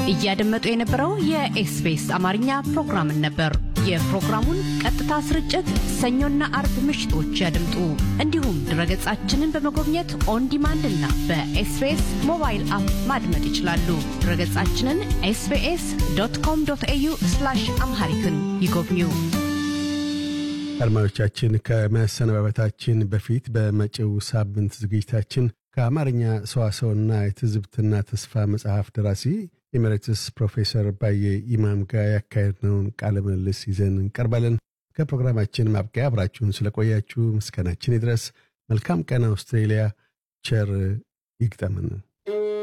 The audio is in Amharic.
እያደመጡ የነበረው የኤስቢኤስ አማርኛ ፕሮግራምን ነበር። የፕሮግራሙን ቀጥታ ስርጭት ሰኞና አርብ ምሽቶች ያድምጡ። እንዲሁም ድረገጻችንን በመጎብኘት ኦን ዲማንድ እና በኤስቢኤስ ሞባይል አፕ ማድመጥ ይችላሉ። ድረገጻችንን ኤስቢኤስ ዶት ኮም ዶት ኤዩ አምሃሪክን ይጎብኙ። አድማጮቻችን ከመሰነባበታችን በፊት በመጪው ሳምንት ዝግጅታችን ከአማርኛ ሰዋሰውና የትዝብትና ተስፋ መጽሐፍ ደራሲ ኤሜሬትስ ፕሮፌሰር ባየ ኢማም ጋር ያካሄድነውን ቃለ ምልልስ ይዘን እንቀርባለን። ከፕሮግራማችን ማብቂያ አብራችሁን ስለቆያችሁ ምስጋናችን ይድረስ። መልካም ቀን አውስትሬሊያ። ቸር ይግጠምን።